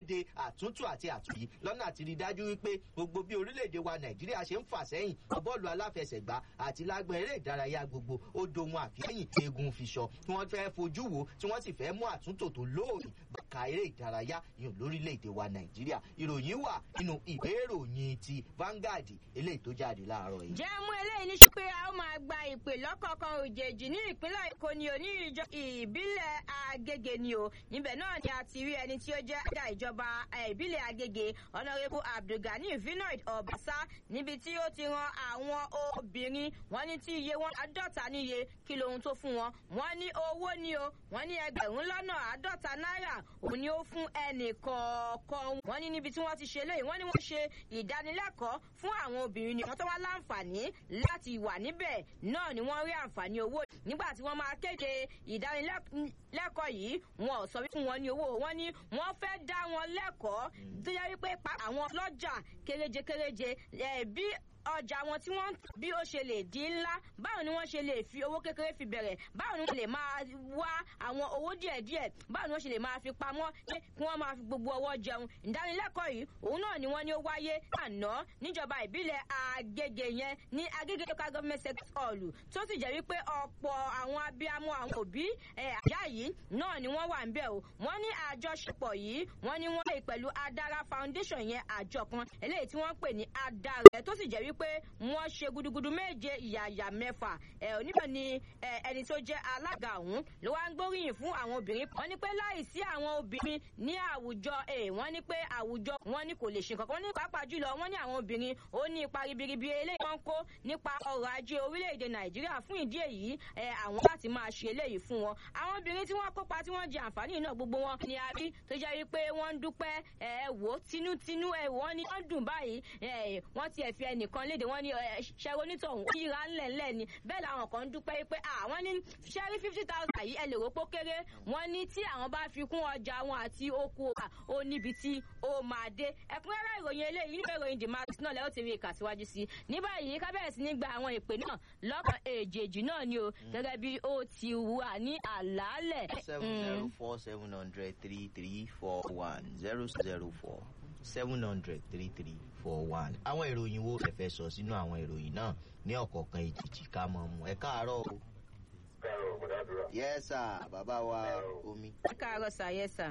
de àtúntò àti àtúnyí lọ́nà àti rí dájú wípé gbogbo bí orílẹ̀-èdè wa nàìjíríà ṣe ń fà sẹ́yìn bọ́ọ̀lù aláfẹsẹ̀gbá àti lágbọ̀n eré ìdárayá gbogbo ó dohun àfihàn eegun fiṣọ tí wọ́n fẹ́ fojú wo tí wọ́n sì fẹ́ mú àtúntò tó lóòrìn bàkà eré ìdárayá yìí lórílẹ̀-èdè wa nàìjíríà ìròyìn wà nínú ìwé ìròyìn ti Vanguard eléyìí tó jáde láàárọ̀ yìí. jẹ́ mú eléyìí ní pé a ó máa gba ìpè lọ́kọ̀ọ̀kan òjèèjì ní ìpínlẹ̀ èkó ni ò ní ìjọ ìbílẹ̀ agége ni o níbẹ̀ náà ni a ti rí ẹni tí ó jẹ́ ẹ̀dá ìjọba ìbílẹ̀ agége ọ̀nàrẹ́bù abdulgani vinoid ọ̀básá níbi tí ó ti ran àwọn obìnrin wọn ní tí iye wọn àádọ́ta níye kí lohun tó fún wọn wọn ní owó ni o wọn ní ẹgbẹ̀rún lọ́nà àádọ́ta náírà òun ni ó fún ẹnì kọ̀ọ̀kan wọn ní níbi tí wọ́n ti ṣe léyìí wọ́n ní wọ́n ṣe ìdánilẹ́kọ̀ọ́ fún àwọn obìnrin ni wọ́n tó wá láǹfààní láti wà níbẹ̀ náà ni wọ́n rí àǹfààní owó nígbà tí wọ́n máa kéde ìdánilẹ́kọ̀ọ́ yìí wọn ò sọ fún wọn ní owó wọn ní wọ́n fẹ́ dá wọn lẹ́kọ̀ọ́ tó yẹ wípé àwọn lọ́jà kéréje kéréje bí ọjà wọn tí wọ́n bí ó ṣe lè di ńlá báwo ni wọ́n ṣe lè fi owó kékeré fi bẹ̀rẹ̀ báwo ni wọ́n lè máa wá àwọn owó díẹ̀díẹ̀ báwo ni wọ́n ṣe lè máa fi pamọ́ kí wọ́n máa fi gbogbo ọwọ́ jẹun ìdánilẹ́kọ̀ọ́ yìí òun náà ni wọ́n ní ó wáyé àná níjọba ìbílẹ̀ Agége yẹn ní Agége local government sector hall tó sì jẹ́ wípé ọ̀pọ̀ àwọn abiyamọ àwọn òbí àyà yìí náà ni wọ́n wà ń bẹ̀ o wọ́n ní àjọṣepọ̀ yìí wọ́n ní wọ́n lè pẹ̀lú Adara foundation yẹn àjọ kan eléyìí tí wọ́n pè ní Adara tó sì jẹ́ wípé pé wọ́n ṣe gudugudu méje ìyàyà mẹ́fà ẹ̀ oníbẹ̀ ni ẹni tó jẹ́ alága ọ̀hún ló wá ń gbóríyìn fún àwọn obìnrin wọ́n ní pé láìsí àwọn obìnrin ní àwùjọ ẹ̀ wọ́n ní pé àwùjọ wọn ní kò lè ṣe nǹkan kan ní pàápàá jùlọ wọ́n ní àwọn obìnrin ó ní ipa ribiribi eléyìí wọ́n kó nípa ọrọ̀ ajé orílẹ̀-èdè nàìjíríà fún ìdí èyí ẹ̀ àwọn láti máa ṣe eléyìí fún wọn àwọn obìnrin tí wọ́n kópa tí wọ́n jẹ àǹfààní náà gbogbo wọn ni a rí tó jẹ́ wípé wọ́n ń dúpẹ́ ẹ̀ wò tinútinú ẹ̀ wọ́n ní wọ́n dùn báyìí ẹ̀ wọ́n ti ẹ̀ fi ẹnìkan léde wọ́n ní ṣẹ́rí onítọ̀hún yíra ńlẹ̀ ńlẹ̀ ni bẹ́ẹ̀ làwọn kan ń dúpẹ́ pé àwọn ní ṣẹ́rí fifty thousand yìí ẹ lè rò pé ó kéré wọ́n ní tí àwọn bá fi kún ọjà wọn àti oko ó níbi tí ó máa dé ẹ̀kúnrẹ́rẹ́ ìròyìn eléyìí nígbà ìròyìn the max náà lẹ́yìn tí rí ìkà síwájú sí ní báyìí kábẹ́rẹ́ sí ní gba àwọn ìpè náà lọ́kàn èjèèjì náà ni o gẹ́gẹ́ bí ó ti wà ní àlàálẹ̀. seven zero four seven hundred three three four one zero zero four seven hundred three three four one. àwọn ìròyìn wo ẹ fẹ́ sọ sínú àwọn ìròyìn náà ní ọ̀kọ̀ọ̀kan ìjìjì ká mọ̀ mú ẹ káàárọ̀ o. káàárọ̀ ọ̀gbọ̀dàdúrà. yes sir bàbá wa omi. ẹ káàárọ̀ sà yes sir.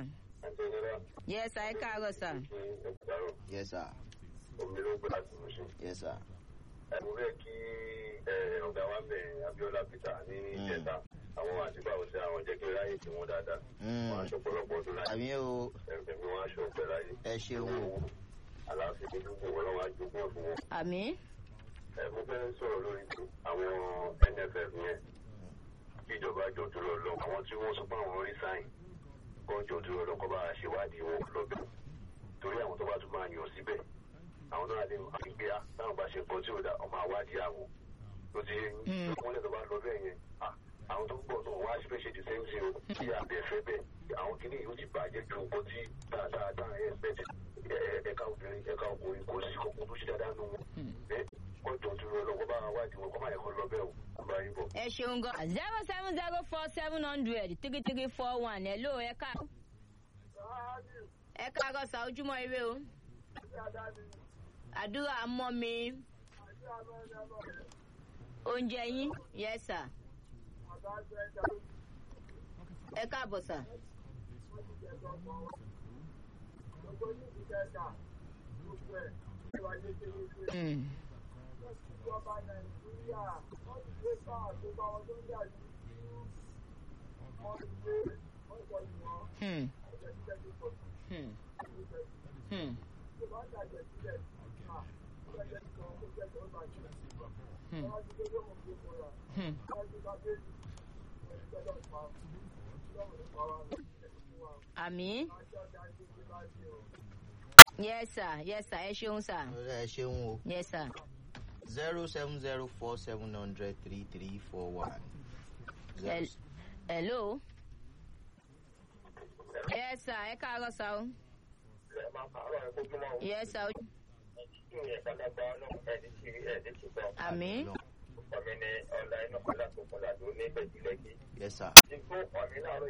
yes sir ẹ káàárọ̀ sà. yes sir. omi ló gbé láti mú sí. yes sir. ẹ̀rù rẹ̀ kí ọ̀gá wa bẹ̀ Abíọ́lá Peter ní ìjẹta àwọn àtìgbà ọ̀sẹ̀ àwọn jẹ́ kí ráyè tí wọ́n dáadáa. wọ́n aṣọ pọ̀lọpọ̀ ọdún láyé. àmì o ẹ̀mí wọn aṣọ ọ̀pẹ láyé. ẹ ṣeun o. àlàáfíà ní gbogbo wọn lọ́wọ́ àjogún ẹ̀ fún wọn. àmì. ẹ mo fẹ́ sọ̀rọ̀ lórí àwọn NFF yẹn kí ìjọba jọ dúró lọ àwọn tí wọ́n sọ pé àwọn rí sáyìn kọ́ jọ dúró lọ kọ́ bá a ṣèwádìí wọn lọ́bẹ̀ torí àwọn tó bá tún máa yàn síbẹ̀ àwọn náà lè máa gbé a táwọn bá ṣe nǹkan tí ò dá ọmọ àwádìí àwọn tó ti wọ́n lè tó bá lọ bẹ́ẹ̀ yẹn àwọn tó ń bọ̀ náà wọ́n á ṣe fẹ́ ṣe the same thing o kí àbẹ̀ fẹ́ bẹ́ẹ̀ àwọn kìíní yóò ti bàjẹ́ ju nǹkan tí dáadáa ẹ̀ expect ẹ̀ka obìnrin ẹ̀ka ọkùnrin kò sí kókó tó ṣe dáadáa nù wọn wọ́n jọ dúró lọ́wọ́ bá wádìí wọn kọ́ máa yẹ kó lọ bẹ́ẹ̀ o kó bá yín bọ̀. ẹ ṣeun gan zero seven zero four seven hundred three three four one ẹ ló ẹ ká ẹ káàárọ̀ sá ojúmọ́ ire o àdúrà mọ́ mi oúnjẹ yín yes sir ẹ káàbọ̀ sà. Mm. Hmm. Hmm. Hmm. Hmm. Hmm. àmì. yes sir yes sir ẹ ṣeun sir. ẹ ṣeun o. yes sir. zero seven zero four seven hundred three three four one. Hel- hello. yes sir ẹ káàárọ̀ sá o. ẹ máa pààrọ̀ ẹ kójú mọ́ o. yes sir. kí ni ẹ̀ka lágbá ọlọ́run ẹni tí ẹni tí gbọ́. àmì. ọ̀mí ni ọ̀la inú kọ́lá tó kọ́lá tó ní bẹ̀jìlẹ́kì. yes sir. ìgbó ọ̀mí láàárọ̀